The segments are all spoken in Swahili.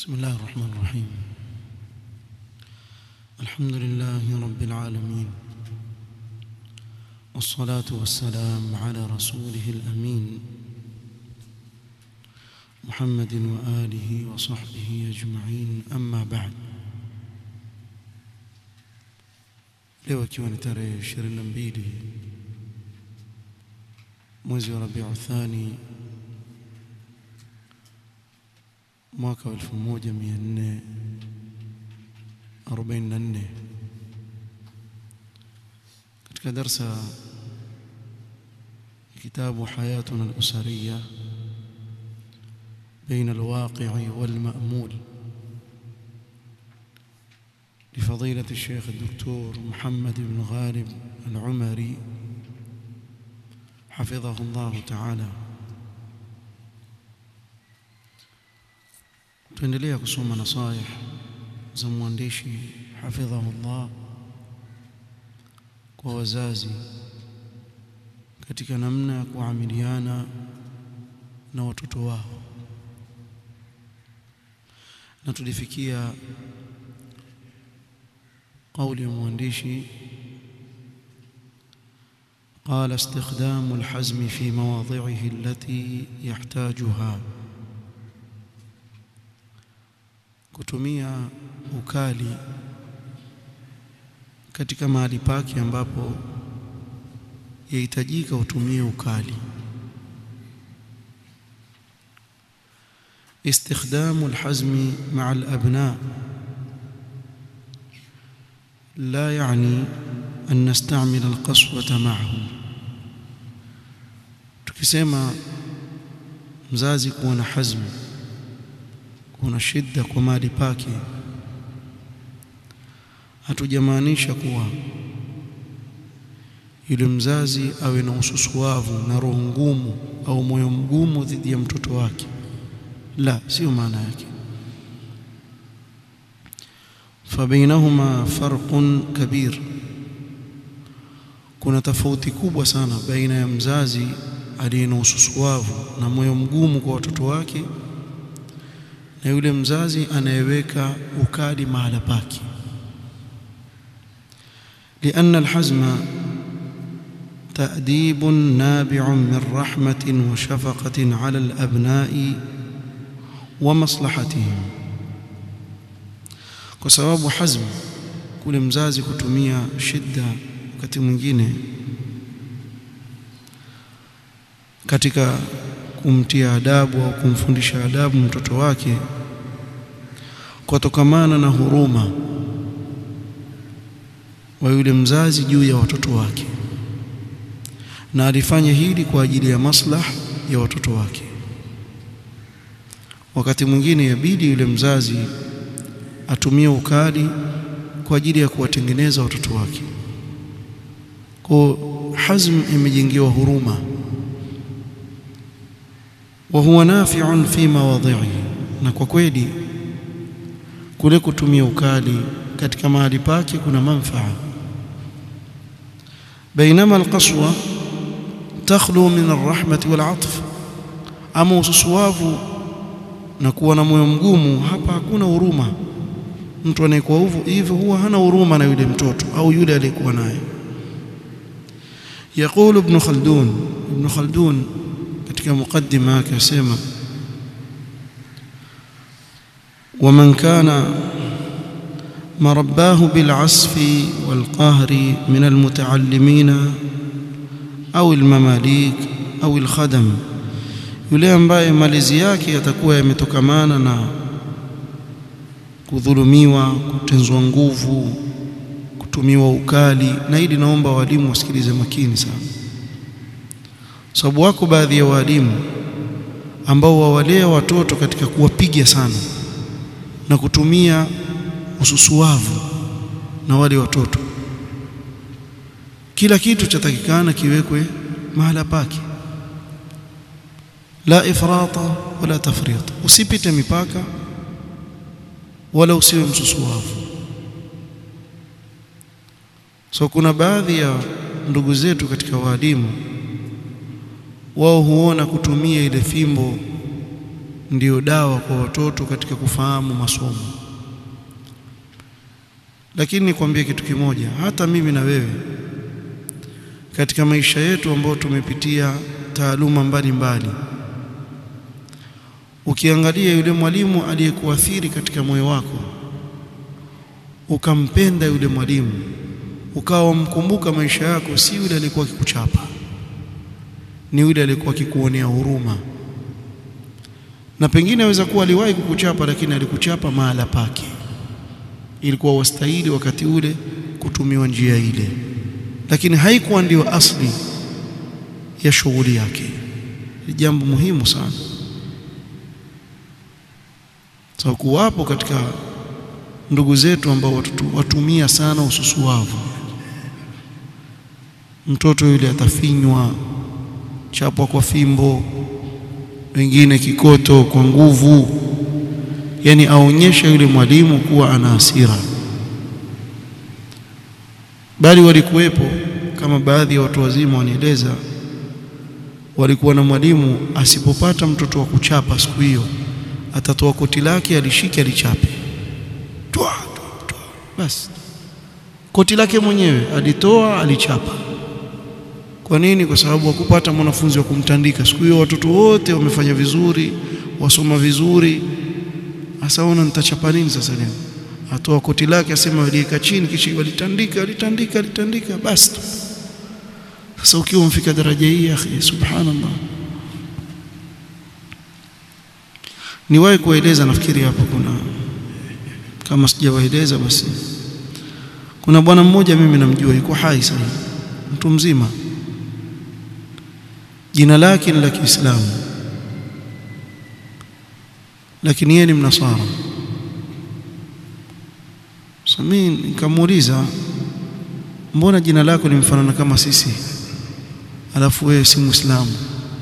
بسم الله الرحمن الرحيم الحمد لله رب العالمين والصلاة والسلام على رسوله الأمين محمد وآله وصحبه أجمعين أما بعد leo ikiwa ni tarehe 22 mwezi wa Rabiu Thani mwaka wa 1444 katika darsa kitabu hayatuna al-usariya بين الواقع والمأمول لفضيلة الشيخ الدكتور محمد بن غالب العمري حفظه الله تعالى tuendelea kusoma nasaih za mwandishi hafidhahullah kwa wazazi katika namna ya kuamiliana na watoto wao na tulifikia قول المهندشي قال استخدام الحزم في مواضعه التي يحتاجها kutumia ukali katika mahali pake ambapo yahitajika utumie ukali استخدام الحزم مع الأبناء لا يعني أن نستعمل القسوة معهم tukisema mzazi kuwa na hazmu kuwa na shida kwa mali pake hatujamaanisha kuwa yule mzazi awe na ususuavu na roho ngumu au moyo mgumu dhidi ya mtoto wake la sio maana yake فبينهما فرق كبير kuna tofauti kubwa sana baina ya mzazi aliye na ususuavu na moyo mgumu kwa watoto wake na yule mzazi anayeweka ukali mahala pake لأن الحزم تأديب نابع من رحمة وشفقة على الأبناء ومصلحتهم kwa sababu hazm kule mzazi kutumia shida wakati mwingine katika kumtia adabu au kumfundisha adabu mtoto wake kutokamana na huruma wa yule mzazi juu ya watoto wake na alifanya hili kwa ajili ya maslah ya watoto wake wakati mwingine yabidi yule mzazi atumie ukali kwa ajili ya kuwatengeneza watoto wake kwa hazm imejengewa huruma wa huwa nafi'un fi mawadhi'i na kwa kweli kule kutumia ukali katika mahali pake kuna manfaa بينما القسوة تخلو من الرحمة والعطف ama ususuavu na kuwa na moyo mgumu hapa hakuna huruma mtu anayekuwa hivyo huwa hana huruma na yule mtoto au yule aliyekuwa naye يقول ابن خلدون ابن خلدون katika mukaddima yake asema ومن كان مرباه بالعسف والقهر من المتعلمين أو المماليك أو الخدم yule ambaye malezi yake yatakuwa yametokamana na kudhulumiwa, kutenzwa nguvu, kutumiwa ukali. Na hili naomba walimu wasikilize makini sana, sababu wako baadhi ya walimu ambao wawalea watoto katika kuwapiga sana na kutumia ususuavu na wale watoto. Kila kitu chatakikana kiwekwe mahala pake, la ifrata wala tafrita, usipite mipaka wala usiwe msusuavu. So kuna baadhi ya ndugu zetu katika waalimu wao huona kutumia ile fimbo ndiyo dawa kwa watoto katika kufahamu masomo. Lakini nikwambie kitu kimoja, hata mimi na wewe katika maisha yetu ambayo tumepitia taaluma mbalimbali, ukiangalia yule mwalimu aliyekuathiri katika moyo wako, ukampenda yule mwalimu, ukawa wamkumbuka maisha yako, si yule aliyekuwa akikuchapa, ni yule aliyekuwa akikuonea huruma, na pengine aweza kuwa aliwahi kukuchapa, lakini alikuchapa mahala pake, ilikuwa wastahili wakati ule kutumiwa njia ile lakini haikuwa ndiyo asli ya shughuli yake. Ni jambo muhimu sana. So, kuwapo katika ndugu zetu ambao watu, watumia sana ususuwavu. Mtoto yule atafinywa, chapwa kwa fimbo, wengine kikoto kwa nguvu, yani aonyesha yule mwalimu kuwa ana hasira bali walikuwepo kama baadhi ya watu wazima wanieleza, walikuwa na mwalimu asipopata mtoto wa kuchapa siku hiyo, atatoa koti lake alishike alichape, twa twa, basi koti lake mwenyewe alitoa alichapa. Kwa nini? Kwa sababu hakupata mwanafunzi wa kumtandika siku hiyo. Watoto wote wamefanya vizuri, wasoma vizuri, hasa ona nitachapa nini sasa leo atoa koti lake asema waliweka chini, kisha walitandika walitandika walitandika, basi tu. Sasa ukiwa umfika daraja hii, akhi, subhanallah. Niwahi kueleza, nafikiri hapa kuna, kama sijawaeleza basi, kuna bwana mmoja mimi namjua, yuko hai sasa, mtu mzima, jina lake ni la Kiislamu, lakini yeye ni Mnasara. So mimi nikamuuliza, mbona jina lako limfanana kama sisi, alafu wewe si Muislamu?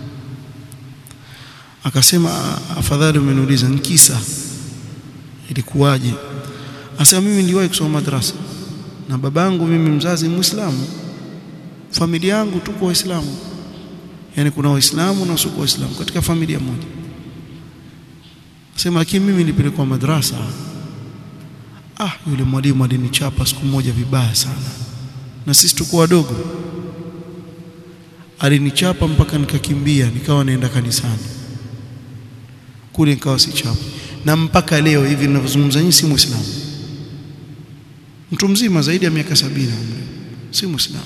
Akasema, afadhali umeniuliza, ni kisa ilikuwaje? Asema, mimi niliwahi kusoma madrasa na babangu mimi mzazi Muislamu, familia yangu tuko Waislamu, yaani kuna Waislamu na wasio Waislamu katika familia moja. Asema, lakini mimi nilipelekwa madrasa Ah, yule mwalimu alinichapa siku moja vibaya sana, na sisi tuko wadogo. Alinichapa mpaka nikakimbia, nikawa naenda kanisani kule, nikawa sichapa, na mpaka leo hivi ninavyozungumza nyinyi, si Muislamu, mtu mzima zaidi ya miaka sabini, si Muislamu.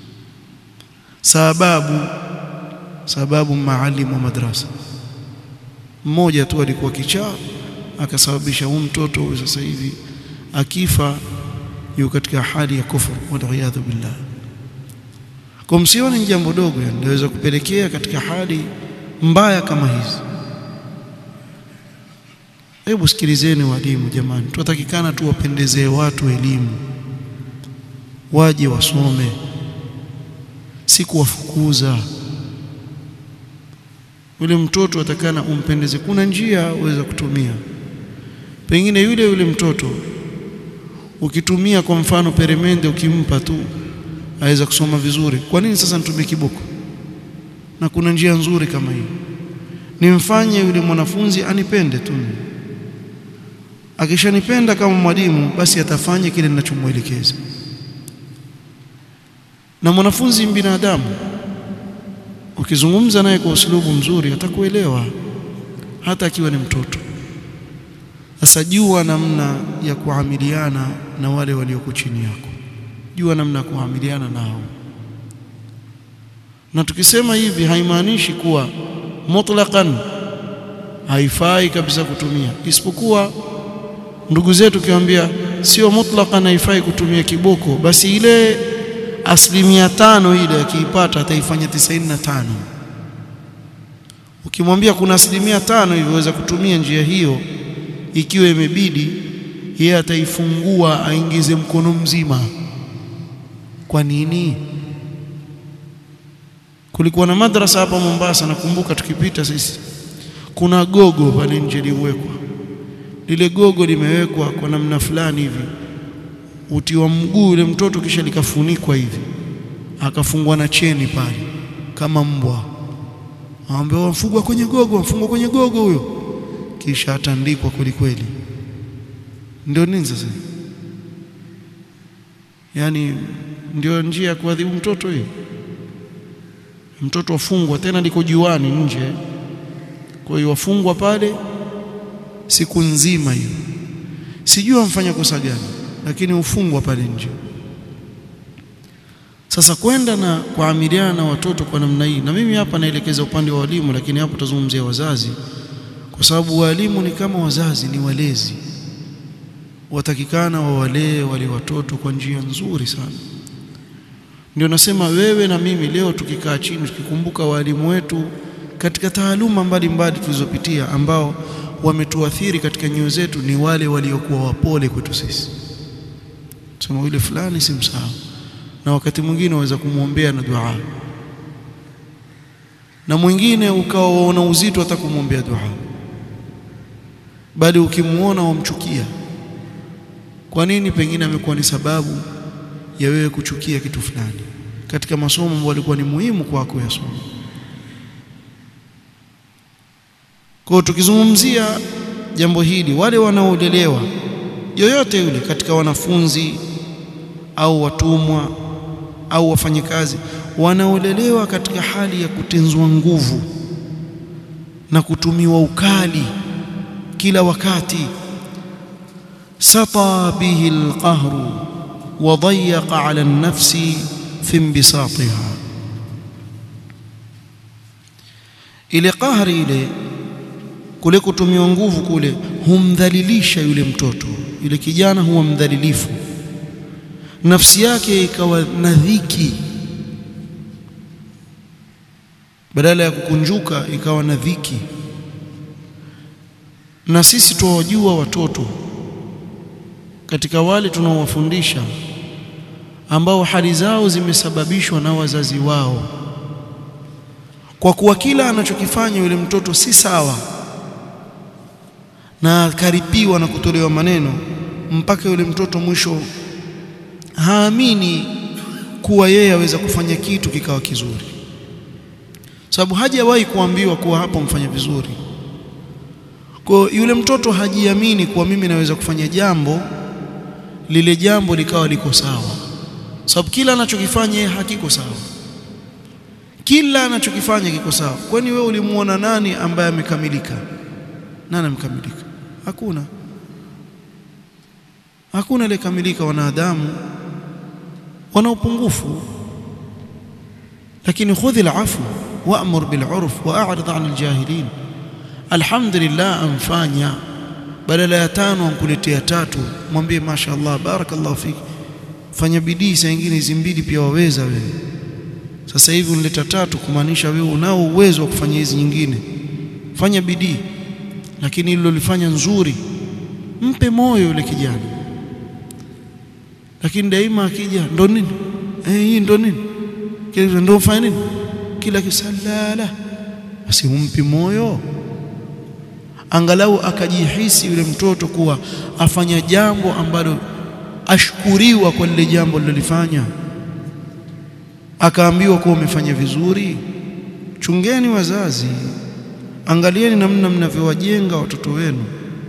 Sababu sababu maalimu wa madrasa mmoja tu alikuwa kichaa, akasababisha huyu mtoto huyu sasa hivi akifa yuko katika hali ya kufuru, waliyadhu billah. Kwa msione ni jambo dogo, linaweza kupelekea katika hali mbaya kama hizi. Hebu sikilizeni walimu, jamani, tunatakikana tuwapendezee watu elimu, waje wasome, si kuwafukuza. Yule mtoto atakana umpendeze. Kuna njia uweza kutumia, pengine yule yule mtoto ukitumia kwa mfano peremende, ukimpa tu aweza kusoma vizuri. Kwa nini sasa nitumie kiboko? Na kuna njia nzuri kama hiyo, nimfanye yule mwanafunzi anipende tu. Akishanipenda kama mwalimu, basi atafanya kile ninachomwelekeza. Na mwanafunzi binadamu, ukizungumza naye kwa usulubu mzuri, atakuelewa hata akiwa ni mtoto. Sasa jua namna ya kuamiliana na wale walioko chini yako, jua namna ya kuamiliana nao. Na tukisema hivi haimaanishi kuwa mutlaqan haifai kabisa kutumia, isipokuwa ndugu zetu ukiwaambia sio mutlaqan haifai kutumia kiboko, basi ile asilimia tano ile akiipata ataifanya tisaini na tano. Ukimwambia kuna asilimia tano iliweza kutumia njia hiyo ikiwa imebidi, yeye ataifungua aingize mkono mzima. Kwa nini? Kulikuwa na madrasa hapa Mombasa, nakumbuka tukipita sisi, kuna gogo pale nje liwekwa. Lile gogo limewekwa kwa namna fulani hivi, utiwa mguu yule mtoto, kisha likafunikwa hivi, akafungwa na cheni pale kama mbwa. Aambia wamfungwa kwenye gogo, wamfungwa kwenye gogo huyo kisha atandikwa kweli kweli. Ndio nini sasa? Yaani ndio njia ya kuadhibu mtoto hiyo? Mtoto wafungwa tena liko juani nje, kwa hiyo wafungwa pale siku nzima hiyo. Sijui wamfanya kosa gani, lakini ufungwa pale nje. Sasa kwenda na kuamiliana na watoto kwa namna hii, na mimi hapa naelekeza upande wa walimu, lakini hapo tazungumzia wazazi, kwa sababu walimu ni kama wazazi, ni walezi, watakikana wawalee wale watoto kwa njia nzuri sana. Ndio nasema wewe na mimi leo tukikaa chini tukikumbuka walimu wetu katika taaluma mbalimbali tulizopitia, ambao wametuathiri katika nyoyo zetu, ni wale waliokuwa wapole kwetu sisi. Sema yule fulani si msahau na wakati mwingine waweza kumwombea na dua, na mwingine ukawa waona uzito hata kumwombea dua, bali ukimwona wamchukia. Kwa nini? Pengine amekuwa ni sababu ya wewe kuchukia kitu fulani katika masomo ambayo yalikuwa ni muhimu kwako ya somo. Kwa hiyo tukizungumzia jambo hili, wale wanaolelewa yoyote yule katika wanafunzi au watumwa au wafanyakazi wanaolelewa katika hali ya kutenzwa nguvu na kutumiwa ukali kila wakati, sata bihi alqahru wa dayaqa ala an-nafsi fi inbisatiha, ile qahri ile kule kutumiwa nguvu kule humdhalilisha yule mtoto, yule kijana huwa mdhalilifu nafsi yake ikawa na dhiki, badala ya kukunjuka ikawa na dhiki. Na sisi tuwajua watoto katika wale tunaowafundisha ambao hali zao zimesababishwa na wazazi wao, kwa kuwa kila anachokifanya yule mtoto si sawa, na akaripiwa na kutolewa maneno mpaka yule mtoto mwisho haamini kuwa yeye aweza kufanya kitu kikawa kizuri, sababu hajawahi kuambiwa kuwa hapo mfanya vizuri. Kwa yule mtoto hajiamini kuwa mimi naweza kufanya jambo lile jambo likawa liko sawa, sababu kila anachokifanya yeye hakiko sawa, kila anachokifanya kiko sawa. Kwani wewe ulimuona nani ambaye amekamilika? Nani amekamilika? Hakuna, hakuna aliyekamilika. Wanadamu wana upungufu, lakini khudhi al-afwa wa'mur bil-'urf wa a'rid 'anil jahilin. Alhamdulillah, amfanya badala ya tano amkuletea tatu, mwambie masha Allah, barakallahu fiki, fanya bidii. Saa nyingine hizi mbili pia waweza wewe. Sasa hivi unaleta tatu, kumaanisha wewe unao uwezo wa kufanya hizi nyingine, fanya bidii. Lakini hilo lifanya nzuri, mpe moyo yule kijana lakini daima akija ndo nini eh, hii ndo nini kile ndo fanya nini kila kisalala, basi humpi moyo, angalau akajihisi yule mtoto kuwa afanya jambo ambalo ashkuriwa kwa lile jambo lilolifanya, akaambiwa kuwa umefanya vizuri. Chungeni wazazi, angalieni namna mnavyowajenga watoto wenu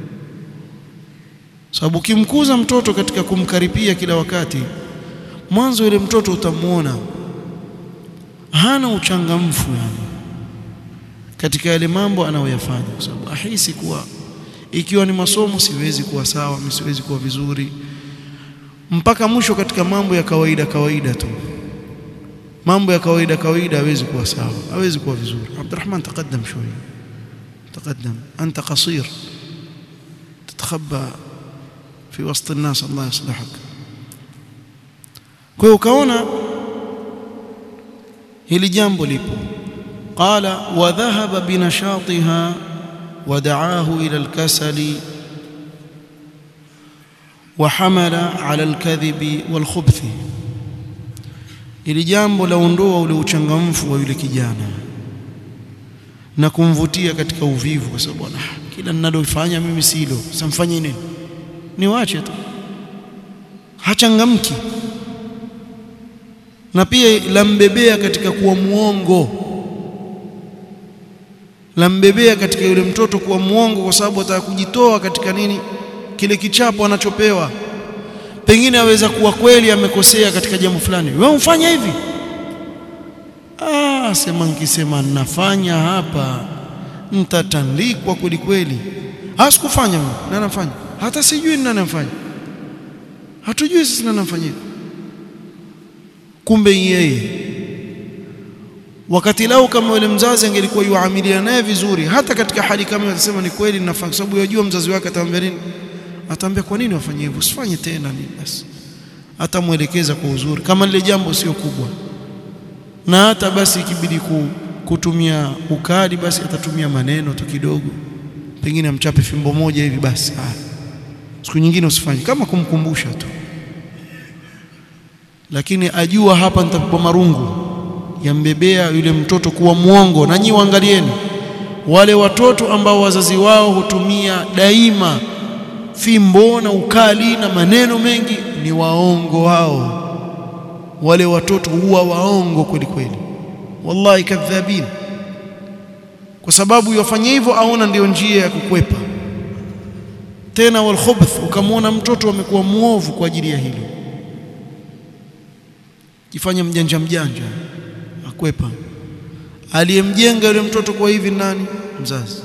sababu ukimkuza mtoto katika kumkaripia kila wakati, mwanzo yule mtoto utamwona hana uchangamfu yani katika yale mambo anayoyafanya, kwa sababu ahisi kuwa ikiwa ni masomo siwezi kuwa sawa, mimi siwezi kuwa vizuri, mpaka mwisho katika mambo ya kawaida kawaida tu, mambo ya kawaida kawaida hawezi kuwa sawa, hawezi kuwa vizuri. Abdurrahman, taqaddam shوية, taqaddam anta qasir tatakhabba fi wasti nnas, Allah yaslihak. Kwa hiyo ukaona hili jambo lipo. Qala wa dhahaba binashatiha wa da'ahu ila alkasali wa hamala ala alkadhibi walkhubthi, hili jambo laondoa ule uchangamfu wa yule kijana na kumvutia katika uvivu, kwa sababu kila ninalofanya mimi silo, samfanye nini niwache tu, hachangamki. Na pia lambebea katika kuwa muongo, lambebea katika yule mtoto kuwa muongo kwa sababu ataka kujitoa katika nini kile kichapo anachopewa pengine aweza kuwa kweli amekosea katika jambo fulani wewe umfanya hivi ah sema nikisema nafanya hapa mtatandikwa kweli kweli hasikufanya mimi na nafanya hata sijui ni nani anafanya hatujui sisi nani anafanya kumbe yeye wakati lao kama yule mzazi angelikuwa yuamilia naye vizuri hata katika hali kama hiyo atasema ni kweli ninafanya sababu yajua mzazi wake atamwambia nini atamwambia kwa nini wafanye hivyo usifanye tena nini basi atamwelekeza kwa uzuri kama lile jambo sio kubwa na hata basi ikibidi kutumia ukali basi atatumia maneno tu kidogo pengine amchape fimbo moja hivi basi ah siku nyingine usifanye kama kumkumbusha tu lakini ajua hapa nitapigwa marungu yambebea yule mtoto kuwa mwongo na nyi waangalieni wale watoto ambao wazazi wao hutumia daima fimbo na ukali na maneno mengi ni waongo wao wale watoto huwa waongo kweli kweli wallahi kadhabin kwa sababu yafanya hivyo aona ndiyo njia ya kukwepa tena wal khubth ukamwona mtoto amekuwa muovu kwa ajili ya hilo jifanye mjanja mjanja akwepa aliyemjenga yule mtoto kwa hivi nani mzazi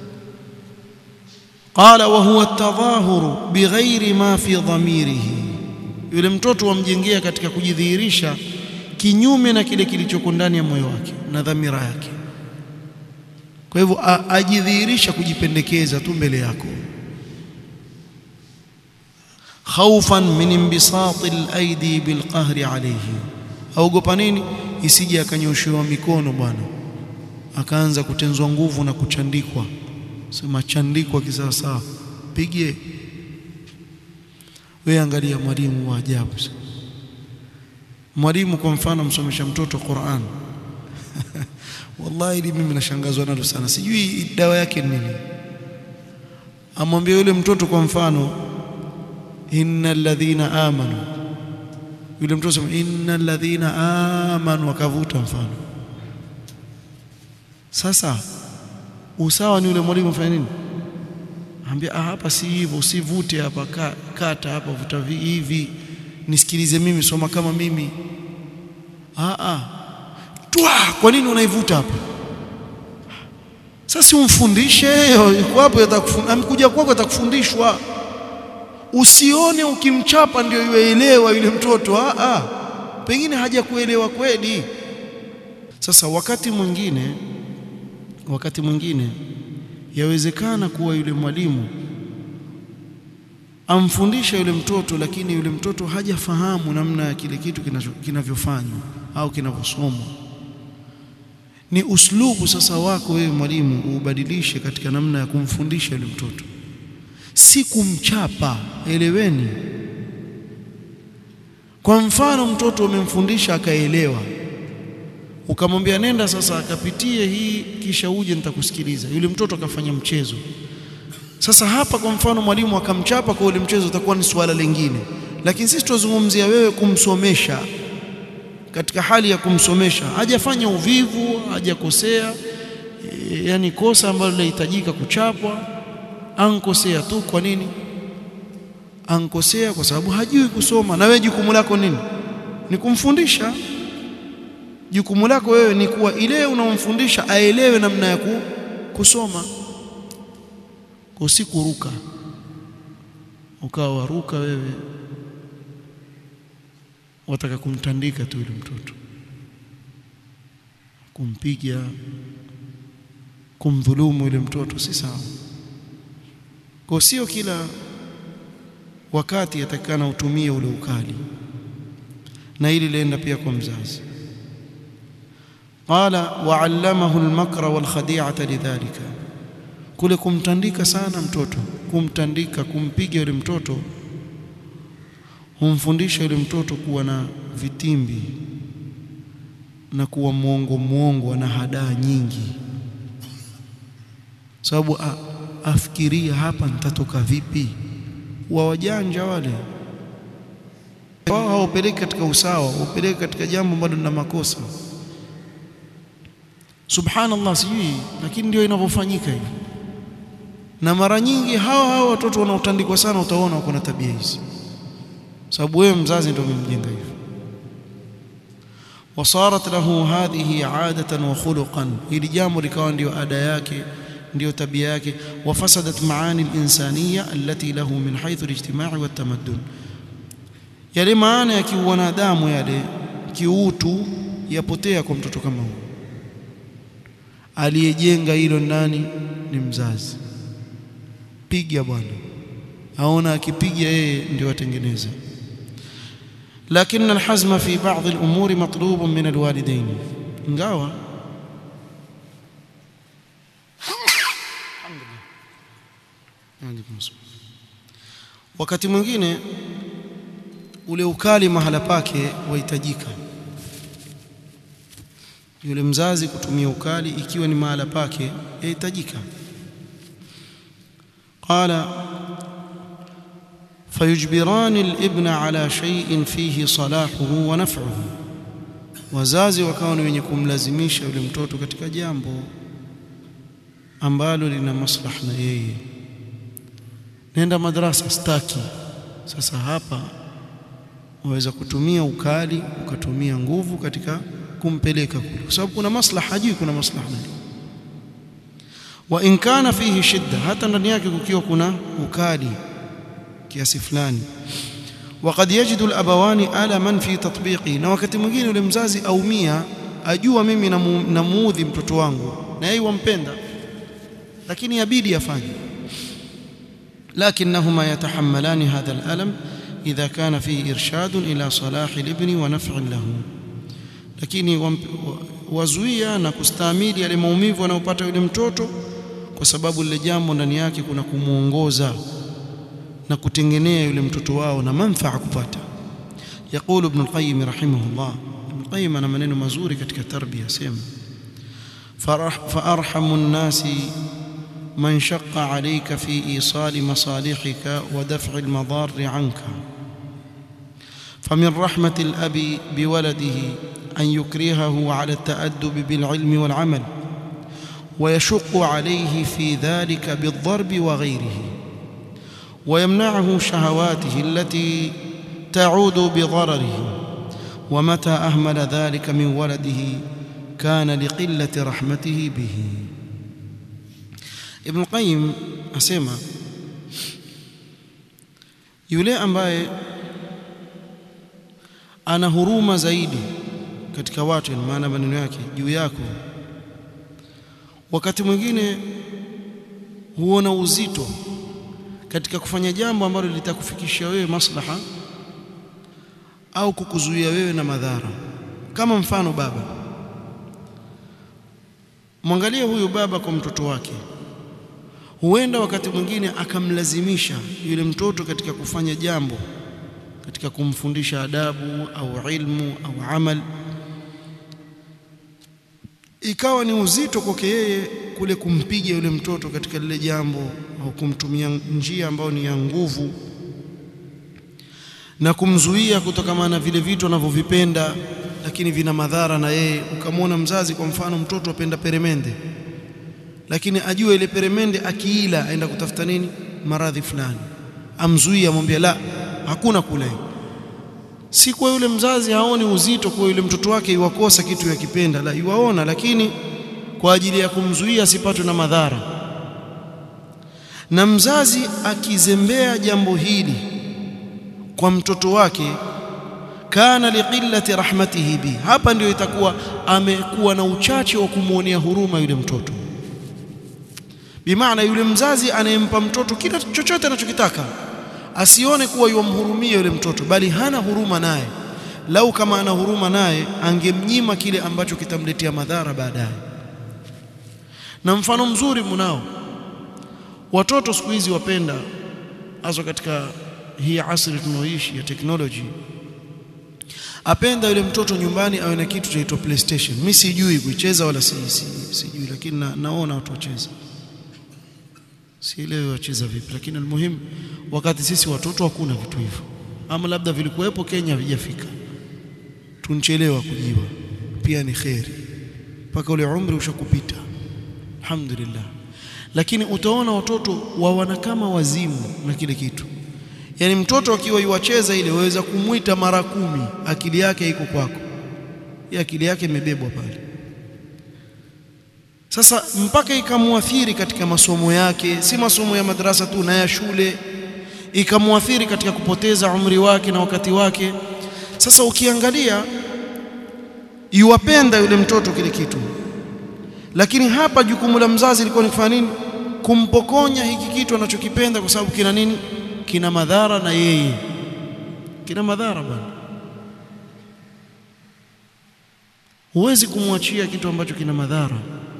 qala wa huwa at-tadhahuru bighairi ma fi dhamirihi yule mtoto wamjengea katika kujidhihirisha kinyume na kile kilichoko ndani ya moyo wake na dhamira yake kwa hivyo ajidhihirisha kujipendekeza tu mbele yako khaufan min imbisati al-aidi bilqahri alayhi aogopa nini isije akanyoshewa mikono bwana akaanza kutenzwa nguvu na kuchandikwa sema chandikwa kisawasawa pige wewe angalia mwalimu wa ajabu mwalimu kwa mfano msomesha mtoto Qur'an wallahi ili mimi nashangazwa nalo sana sijui dawa yake nini amwambia yule mtoto kwa mfano innal ladhina amanu yule mtoto sema innal ladhina amanu akavuta mfano sasa usawa ni yule mwalimu afanya nini ambia ah hapa si hivyo usivute hapa ka, kata hapa vuta hivi nisikilize mimi soma kama mimi ah ah twa kwa nini unaivuta hapa sasa umfundishe yuko hapo atakufundisha amekuja kwako atakufundishwa usione ukimchapa ndio yuelewa yule mtoto ah ah pengine haja kuelewa kweli sasa wakati mwingine wakati mwingine yawezekana kuwa yule mwalimu amfundisha yule mtoto lakini yule mtoto hajafahamu namna ya kile kitu kinavyofanywa au kinavyosomwa ni uslubu sasa wako wewe mwalimu ubadilishe katika namna ya kumfundisha yule mtoto si kumchapa eleweni kwa mfano mtoto umemfundisha akaelewa ukamwambia nenda sasa akapitie hii kisha uje nitakusikiliza yule mtoto akafanya mchezo sasa hapa kwa mfano mwalimu akamchapa kwa ule mchezo utakuwa ni suala lingine lakini sisi tuzungumzia wewe kumsomesha katika hali ya kumsomesha hajafanya uvivu hajakosea e, yani kosa ambalo linahitajika kuchapwa ankosea tu kwa nini ankosea kwa sababu hajui kusoma na wewe jukumu lako nini ni kumfundisha jukumu lako wewe ni kuwa ile unaomfundisha aelewe namna ya kusoma usikuruka ukawa waruka wewe wataka kumtandika tu yule mtoto kumpiga kumdhulumu yule mtoto si sawa kwa sio kila wakati atakana utumie ule ukali na hili lienda pia kwa mzazi qala wa'allamahu al-makra wal-khadi'ata lidhalika kule kumtandika sana mtoto kumtandika kumpiga yule mtoto humfundisha yule mtoto kuwa na vitimbi na kuwa mwongo mwongo na hadaa nyingi sababu afikiria hapa nitatoka vipi wa wajanja wale wao hawapeleki katika usawa wapeleki katika jambo ambalo lina makosa subhanallah sijui lakini ndio inavyofanyika hivi na mara nyingi hawa hawa watoto wanaotandikwa sana utaona wako na tabia hizi sababu wewe mzazi ndio umemjenga hivyo wasarat lahu hadhihi adatan wa khuluqan hili jambo likawa ndio ada yake ndio tabia yake wafasadat maani alinsaniya allati lahu min haythu alijtimai waltamaddun yale maana ya kiwanadamu yale kiutu yapotea kwa mtoto kama huyo aliyejenga hilo nani ni mzazi piga bwana aona akipiga yeye ndio atengeneza lakini alhazma fi baadhi alumuri matlub min alwalidain ingawa wakati mwingine ule ukali mahala pake wahitajika yule mzazi kutumia ukali ikiwa ni mahala pake yahitajika قال فيجبران الابن على شيء فيه صلاحه ونفعه wazazi wakawa ni wenye kumlazimisha yule mtoto katika jambo ambalo lina maslaha na yeye nenda madrasa staki sasa hapa waweza kutumia ukali ukatumia nguvu katika kumpeleka kule kwa sababu kuna maslaha hajui kuna maslaha nani wa in kana fihi shidda hata ndani yake kukiwa kuna ukali kiasi fulani وقد يجد الابوان alaman fi tatbiqi na wakati mwingine yule mzazi aumia ajua mimi namuudhi mtoto wangu na yeye wampenda lakini yabidi afanye لكنهما يتحملان هذا الالم اذا كان فيه ارشاد الى صلاح الابن ونفع له lakini wazuia na kustahimili yale maumivu anayopata yule mtoto kwa sababu lile jambo ndani yake kuna kumuongoza na kutengenea yule mtoto wao na manfaa kupata يقول ابن القيم رحمه الله ابن القيم ana maneno mazuri katika tarbia sema فارحم الناس من شق عليك في ايصال مصالحك ودفع المضار عنك فمن رحمه الاب بولده ان يكرهه على التادب بالعلم والعمل ويشق عليه في ذلك بالضرب وغيره ويمنعه شهواته التي تعود بضرره ومتى اهمل ذلك من ولده كان لقله رحمته به ابن القيم asema yule ambaye ana huruma zaidi katika watu maana maneno yake juu yako wakati mwingine huona uzito katika kufanya jambo ambalo litakufikishia wewe maslaha au kukuzuia wewe na madhara kama mfano baba mwangalie huyu baba kwa mtoto wake huenda wakati mwingine akamlazimisha yule mtoto katika kufanya jambo katika kumfundisha adabu au ilmu au amal ikawa ni uzito kwake yeye kule kumpiga yule mtoto katika lile jambo au kumtumia njia ambayo ni ya nguvu na kumzuia kutokana na vile vitu anavyovipenda lakini vina madhara na yeye ukamwona mzazi kwa mfano mtoto apenda peremende lakini ajue ile peremende akiila aenda kutafuta nini maradhi fulani amzuia amwambia la hakuna kule si kwa yule mzazi haoni uzito kwa yule mtoto wake iwakosa kitu yakipenda la iwaona lakini kwa ajili ya kumzuia asipatwe na madhara na mzazi akizembea jambo hili kwa mtoto wake kana liqillati rahmatihi bi hapa ndio itakuwa amekuwa na uchache wa kumwonea huruma yule mtoto bimaana yule mzazi anayempa mtoto kila chochote anachokitaka asione kuwa yumhurumia yule mtoto bali hana huruma naye lau kama ana huruma naye angemnyima kile ambacho kitamletea madhara baadaye na mfano mzuri mnao watoto siku hizi wapenda hasa katika hii asri tunaoishi ya technology apenda yule mtoto nyumbani awe na kitu chaitwa PlayStation mimi sijui kuicheza wala si, si, sijui lakini na, naona watu wacheza sielewi wacheza vipi lakini almuhimu wakati sisi watoto hakuna vitu hivyo ama labda vilikuwepo Kenya havijafika tunchelewa kujiwa pia ni kheri mpaka ule umri ushakupita alhamdulillah lakini utaona watoto wawana kama wazimu na kile kitu yaani mtoto akiwa yuwacheza ile waweza kumwita mara kumi akili yake iko kwako ya akili yake imebebwa pale sasa mpaka ikamuathiri katika masomo yake si masomo ya madrasa tu na ya shule ikamuathiri katika kupoteza umri wake na wakati wake sasa ukiangalia yuwapenda yule mtoto kile kitu lakini hapa jukumu la mzazi lilikuwa ni kufanya nini kumpokonya hiki kitu anachokipenda kwa sababu kina nini kina madhara na yeye kina madhara bwana huwezi kumwachia kitu ambacho kina madhara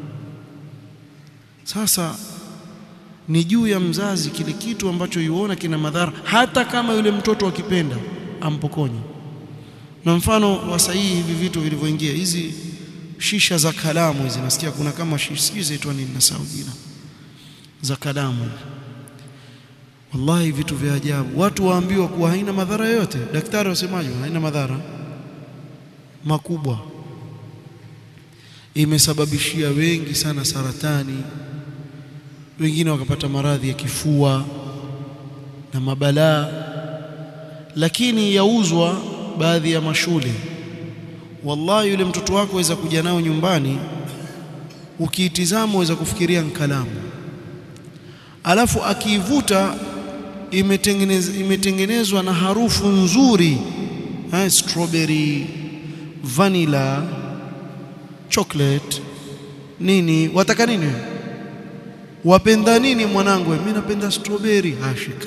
sasa ni juu ya mzazi kile kitu ambacho yuona kina madhara hata kama yule mtoto akipenda ampokonye na mfano wa sahihi hivi vitu vilivyoingia hizi shisha za kalamu hizi nasikia kuna kama shisha sijui zaitwa nini nasahau jina za kalamu wallahi vitu vya ajabu watu waambiwa kuwa haina madhara yoyote daktari wasemaje haina madhara makubwa imesababishia wengi sana saratani wengine wakapata maradhi ya kifua na mabalaa lakini yauzwa baadhi ya mashule wallahi yule mtoto wako waweza kuja nao nyumbani ukiitizama waweza kufikiria nkalamu alafu akiivuta imetengenezwa imetengenezwa na harufu nzuri ha, strawberry vanilla chocolate nini wataka nini wapenda nini mwanangu mimi napenda strawberry ashika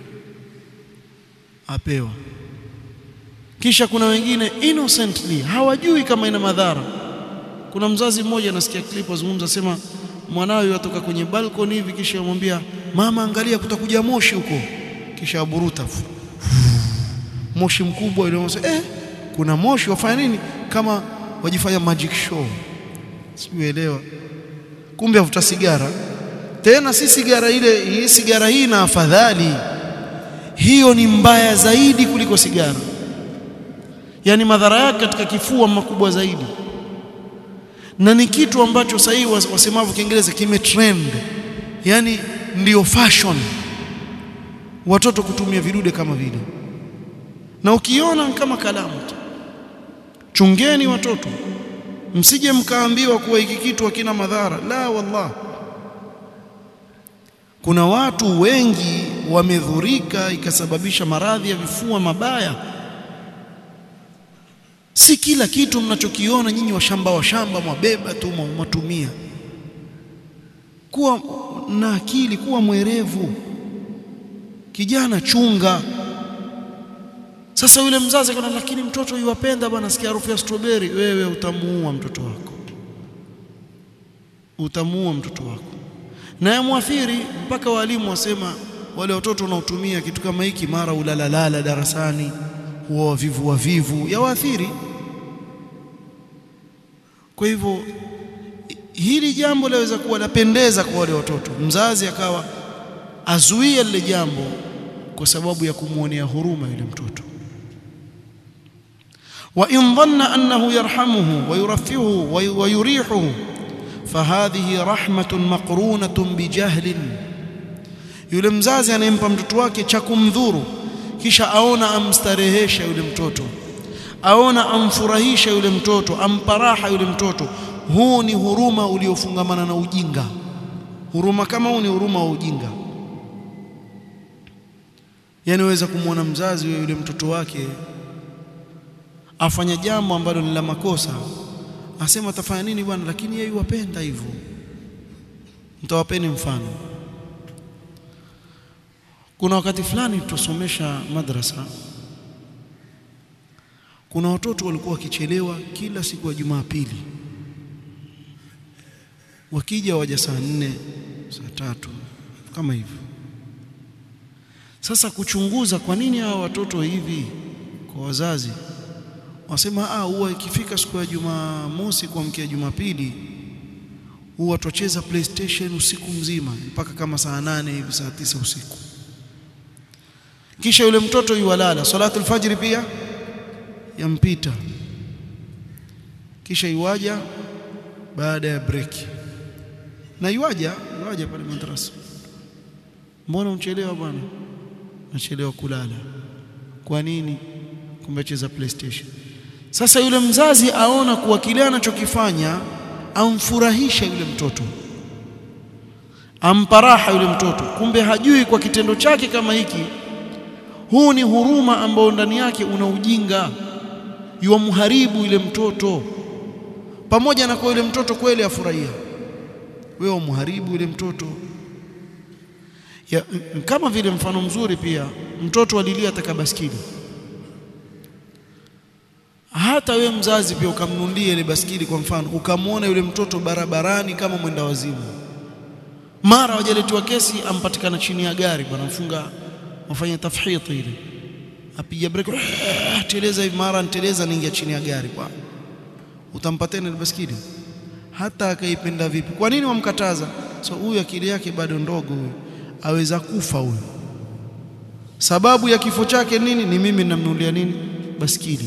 apewa kisha kuna wengine innocently hawajui kama ina madhara kuna mzazi mmoja anasikia clip azungumza sema mwanawe yatoka kwenye balcony hivi kisha amwambia mama angalia kutakuja moshi huko kisha aburuta moshi mkubwa ile eh kuna moshi wafanya nini kama wajifanya magic show siuelewa kumbe avuta sigara tena si sigara ile hii sigara hii na afadhali hiyo ni mbaya zaidi kuliko sigara yani madhara yake katika kifua makubwa zaidi na ni kitu ambacho sasa hivi wasemavyo Kiingereza kimetrend yani ndiyo fashion watoto kutumia vidude kama vile na ukiona kama kalamu tu chungeni watoto msije mkaambiwa kuwa hiki kitu hakina madhara la wallah kuna watu wengi wamedhurika ikasababisha maradhi ya vifua mabaya si kila kitu mnachokiona nyinyi washamba washamba mwabeba tu mwatumia kuwa na akili kuwa mwerevu kijana chunga sasa yule mzazi kana lakini mtoto yuwapenda bwana sikia harufu ya strawberry wewe utamuua mtoto wako utamuua mtoto wako na yamwathiri mpaka walimu wasema wale watoto wanaotumia kitu kama hiki mara ulalalala darasani huwa wavivu wavivu yawaathiri kwa hivyo hili jambo laweza kuwa lapendeza kwa wale watoto mzazi akawa azuia lile jambo kwa sababu ya kumwonea huruma yule mtoto wa in dhanna annahu yarhamuhu wa yurafihu wa yurihuhu fahadhihi rahmatun maqrunatun bijahlin yule mzazi anayempa mtoto wake cha kumdhuru kisha aona amstarehesha yule mtoto aona amfurahisha yule mtoto ampa raha yule mtoto huu ni huruma uliofungamana na ujinga huruma kama huu ni huruma wa ujinga yani waweza kumwona mzazi wa yule mtoto wake afanya jambo ambalo ni la makosa asema atafanya nini bwana lakini yeye wapenda hivyo mtawapeni mfano kuna wakati fulani tutasomesha madrasa kuna watoto walikuwa wakichelewa kila siku ya Jumapili wakija waja saa nne saa tatu kama hivyo sasa kuchunguza kwa nini hawa watoto hivi kwa wazazi wasema ah huwa ikifika siku ya Jumamosi kuamkia Jumapili huwa tucheza PlayStation usiku mzima mpaka kama saa nane hivi saa tisa usiku kisha yule mtoto yuwalala salatu alfajiri pia yampita kisha iwaja baada ya break na yuaja yuaja pale madrasa mbona unchelewa bwana nachelewa kulala kwa nini kumbe cheza playstation sasa yule mzazi aona kuwa kile anachokifanya amfurahisha yule mtoto ampa raha yule mtoto kumbe hajui kwa kitendo chake kama hiki huu ni huruma ambao ndani yake una ujinga yuamharibu yule mtoto pamoja na kwa yule mtoto kweli afurahia wewe umharibu yule mtoto ya, kama vile mfano mzuri pia mtoto alilia ataka baskili hata we mzazi pia ukamnunulia ile baskili kwa mfano ukamwona yule mtoto barabarani kama mwenda wazimu mara wajaletiwa kesi ampatikana chini ya gari bwana mfunga wafanya tafhiti ile apiga breki teleza hivi mara nteleza niingia chini ya gari bwana utampa tena ile baskili hata akaipenda vipi kwa nini wamkataza so huyu akili yake bado ndogo huyu aweza kufa huyu sababu ya kifo chake nini ni mimi ninamnunulia nini baskili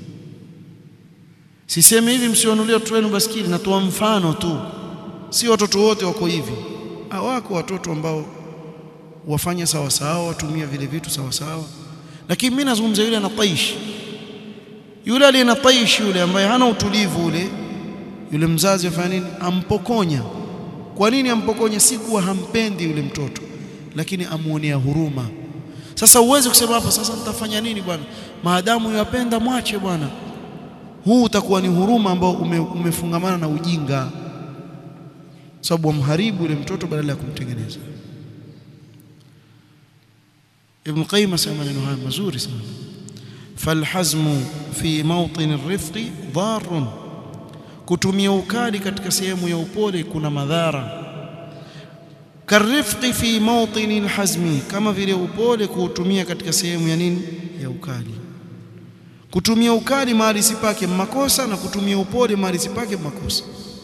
sisemi hivi msionulia watoto wenu baskili natoa mfano tu si watoto wote wako hivi hawako watoto ambao wafanya sawa sawa watumia vile vitu sawa sawa lakini mimi nazungumza yule ana taish yule aliye na taish yule ambaye hana utulivu ule yule mzazi afanya nini ampokonya kwa nini ampokonya si kuwa hampendi yule mtoto lakini amuonea huruma sasa uweze kusema hapa sasa nitafanya nini bwana maadamu yapenda mwache bwana huu utakuwa ni huruma ambao ume, umefungamana na ujinga sababu wamharibu yule mtoto badala ya kumtengeneza Ibn Qayyim asema maneno haya mazuri sana falhazmu fi mawtin arifqi dharrun kutumia ukali katika sehemu ya upole kuna madhara karifqi fi mawtin alhazmi kama vile upole kuutumia katika sehemu ya nini ya ukali kutumia ukali mahali sipake makosa na kutumia upole mahali sipake makosa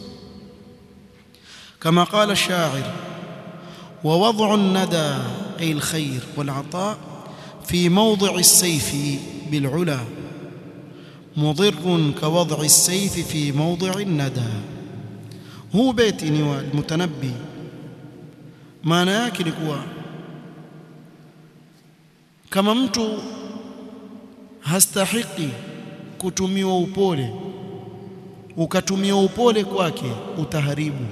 كما قال الشاعر ووضع الندى أي الخير والعطاء في موضع السيف بالعلا مضر كوضع السيف في موضع الندى هو بيت المتنبي maana yake ni kuwa kama mtu hastahiki kutumiwa upole ukatumia upole kwake utaharibu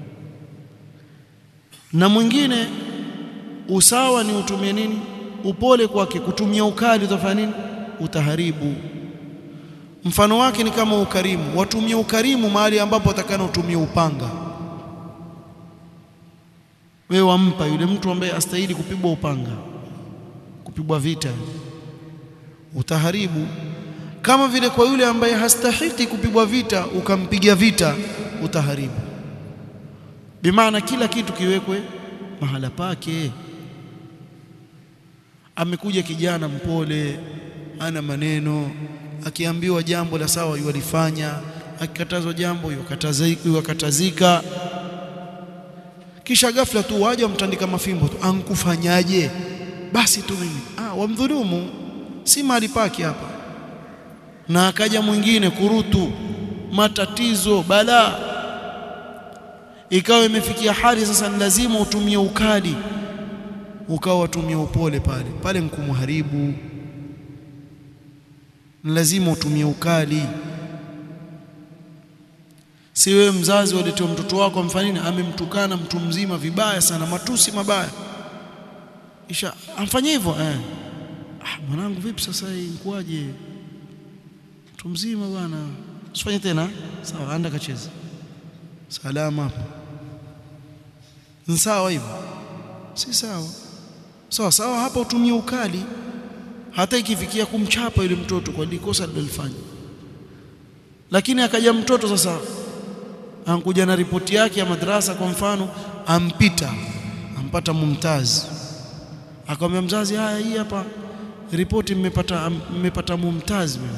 na mwingine usawa ni utumie nini upole kwake kutumia ukali utafanya nini utaharibu mfano wake ni kama ukarimu watumie ukarimu mahali ambapo atakana utumie upanga wewe wampa yule mtu ambaye astahili kupigwa upanga kupigwa vita utaharibu kama vile kwa yule ambaye hastahiki kupigwa vita ukampiga vita utaharibu bimaana kila kitu kiwekwe mahala pake amekuja kijana mpole ana maneno akiambiwa jambo la sawa yualifanya akikatazwa jambo yuwakatazika kisha ghafla tu waje wamtandika mafimbo tu ankufanyaje basi tu mimi ah wamdhulumu si mahali pake hapa na akaja mwingine kurutu matatizo balaa ikawa imefikia hali sasa ni lazima utumie ukali ukawa watumia upole pale pale mkumharibu ni lazima utumie ukali si wewe mzazi waletewa mtoto wako amfanini amemtukana mtu mzima vibaya sana matusi mabaya isha amfanyia hivyo eh ah mwanangu vipi sasa hii inkuaje mtu mzima bwana usifanye tena sawa anda kacheza salama hapo ni sawa hivyo si sawa sawa sawa hapa utumie ukali hata ikifikia kumchapa yule mtoto kwa likosa alilofanya lakini akaja mtoto sasa ankuja na ripoti yake ya madrasa kwa mfano ampita ampata mumtaz akamwambia mzazi haya hii hapa ripoti mmepata mmepata mumtaz mimi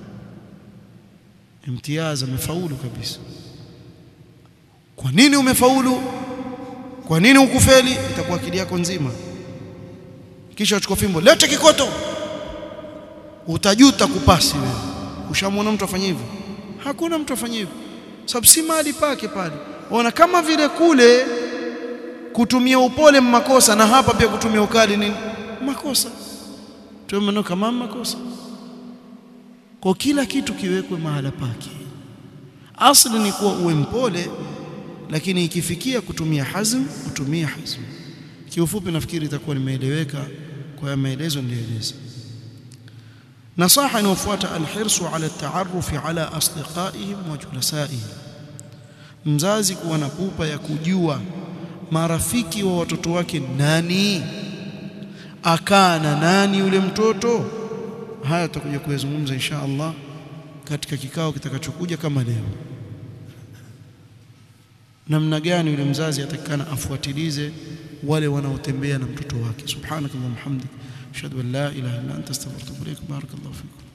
imtiaz amefaulu kabisa kwa nini umefaulu kwa nini ukufeli itakuwa akili yako nzima kisha uchukua fimbo lete kikoto utajuta kupasi wewe ushamwona mtu afanye hivyo hakuna mtu afanye hivyo sababu si mahali pake pale ona kama vile kule kutumia upole makosa na hapa pia kutumia ukali nini makosa tumeona kama makosa kwa kila kitu kiwekwe mahala pake asli ni kuwa uwe mpole lakini ikifikia kutumia hazm utumie hazm kiufupi nafikiri itakuwa nimeeleweka kwa maelezo niliyoeleza nasaha inayofuata alhirsu ala taarufi ala asdiqaihim wa julasaihim mzazi kuwa na pupa ya kujua marafiki wa watoto wake nani akaa na nani yule mtoto haya tutakuja kuyazungumza insha Allah katika kikao kitakachokuja kama leo namna gani yule mzazi atakikana afuatilize wale wanaotembea na mtoto wake subhanakallahumma hamdik ashhadu an la ilaha illa anta astaghfiruka wa atubu ilaik barakallahu fikum